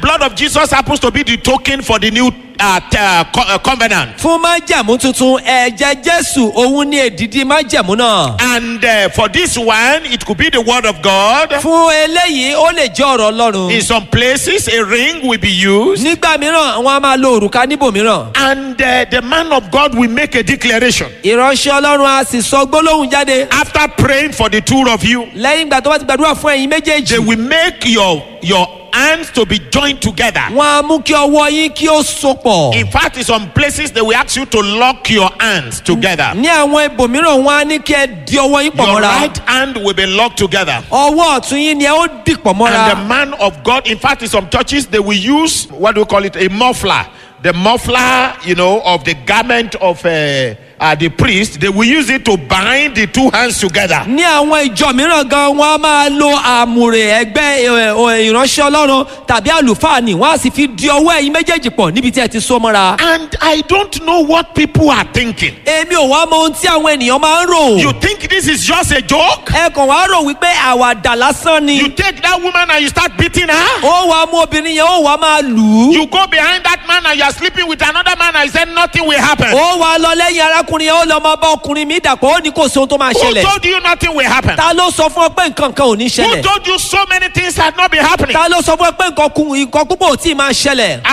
blood of Jesus happens to be the token for the new uh, t- uh, co- uh, covenant. fún májẹ̀mú tuntun ẹ̀jẹ̀ jésù òun ní èdìdí májẹ̀mú náà. And uh, for this one, it could be the word of God. fún eléyìí ó lè jẹ́ ọ̀rọ̀ ọlọ́run. In some places, a ring will be used. nígbà mìíràn wọn a máa lo òrùka níbòmíràn. And uh, the man of God will make a declaration. ìránṣẹ́ ọlọ́run a sì sọ gbólóhùn jáde. After praying for the two of you, lẹ́yìn ìgbà tó bá ti gbàdúrà fún ẹ̀yin they méjèèjì. will make your, your hands to be joined together. wọn a mú kí ọwọ́ yín kí ó sopọ̀. In fact, in some places, they will ask you to lock your hands together. ní àwọn ibòmíràn wọn á ní kí ẹ di ọwọ́ yín pọ̀ Your mọ́ra. right hand will be locked together. ọwọ́ ọ̀tún yín ni ẹ ó dìpọ̀ And the mọ́ra. man of God, in fact, in some churches, they will use what do we call it? A muffler. The muffler, you know, of the garment of uh, uh, the priest, they will use it to bind the two hands together. ní àwọn ìjọ mìíràn gan wọn a máa lo àmùrè ẹgbẹ́ ẹ, ẹ, ìránṣẹ́ ọlọ́run tàbí àlùfáà ni wọ́n á sì fi di ọwọ́ ẹ̀yin méjèèjì pọ̀ níbi tí ẹ ti so mọ́ra. And I don't know what people are thinking. èmi ò wá mọ ohun tí àwọn ènìyàn máa ń rò. You think this is just a joke? ẹ kàn wá rò wípé àwàdà lásán ni. You take that woman and you start beating her? ó wàá mú obìnrin yẹn ó wàá máa lù ú. You go behind that man and you are sleeping with another man and you say nothing will happen. ó wàá lọ lẹ́yìn arákùnrin yẹn ó lọ máa bá ọkùnrin mi dàpọ̀ ó ní kò sí ohun tó máa Who ṣẹlẹ̀. told you nothing will happen? ta ló sọ fún ọ pé nǹkan kan ò ní Who ṣẹlẹ̀. told you so many things had not been happening? ta ló sọ fún ọ pé nǹkan kun nǹkan púpọ̀ ò tí ì máa ṣẹlẹ̀.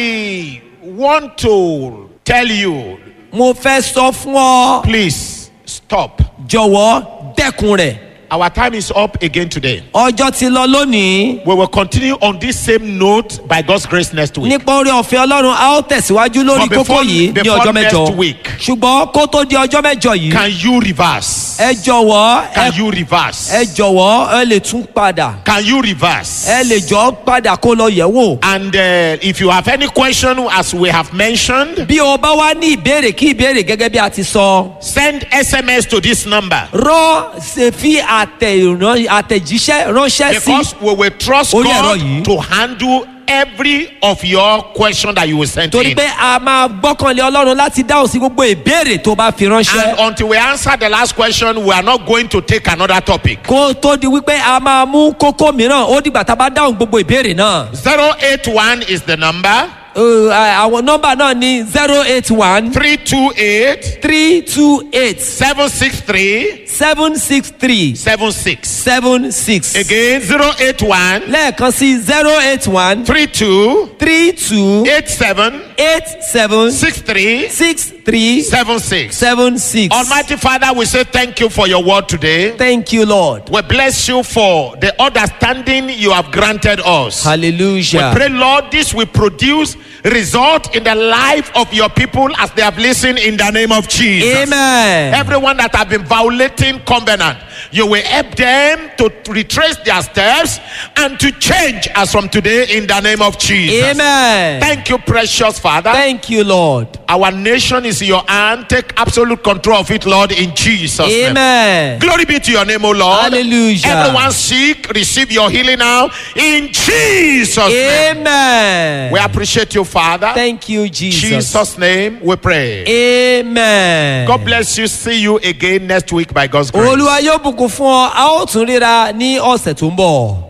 I want to tell you, mo fẹ́ sọ fún ọ please stop. jọ̀wọ́ dẹ́kun rẹ̀. Our time is up again today. ọjọ́ ti lọ lónìí. We will continue on this same note by God's grace next week. nípa orí ọ̀fẹ́ ọlọ́run a ó tẹ̀síwájú lórí But before- kókó yìí ní before ọjọ́ next mẹ́jọ. week. ṣùgbọ́n kó tó di ọjọ́ mẹ́jọ yìí. Can you reverse? ẹ jọ̀wọ́ ẹ Can you reverse? ẹ jọ̀wọ́ ẹ lè tún padà. Can you reverse? ẹ lè jọ padà kó lọ yẹ̀ wò. And uh, if you have any question, as we have mentioned, bí o bá wá ní ìbéèrè kí ìbéèrè gẹ́gẹ́ bí a ti sọ. send SMS to this number rán ṣe fi àtẹ̀- àtẹ̀jíṣẹ́ ránṣẹ́ sí. because we will trust Orí ẹ̀rọ God yìí. to handle every of your question that you will send torí in. pé a máa gbọ́kànlé ọlọ́run láti dáhùn sí gbogbo ìbéèrè tó bá fi And ránṣẹ́. until we answer the last question, we are not going to take another topic. kó tó di wípé a máa mú kókó mìíràn ó dìgbà tá a bá dáhùn gbogbo ìbéèrè náà. 081 is the number Uh, àwọn nọ́mbà náà ní zero eight one 328 three two eight 763 seven six three 76. seven six. Again, 081 lẹ́ẹ̀kan sí zero eight one 32 three two 87 eight seven 63 six three 76. seven six. Almighty Father, we say thank you for your word today. Thank you Lord. We bless you for the understanding you have granted us. We Hallelujah. pray, Lord, this will produce result in the life of your people as they have listened in the name of Jesus. Amen. Everyone that have been violating covenant, you will help them to retrace their steps and to change as from today in the name of Jesus. Amen. Thank you, precious Father. Thank you Lord. Our nation is in your hand. Take absolute control of it, Lord, in Jesus' name. Amen. Glory be to your name, O Lord. Hallelujah. Everyone sick, receive your healing now in Jesus' name. Amen. We appreciate you, Father. Thank you Jesus. Jesus' name we pray. Amen. God bless you. See you again next week by God's grace. olúwa yóò bùkún fún ọ a ó tún ríra ní ọ̀sẹ̀ tó ń bọ̀.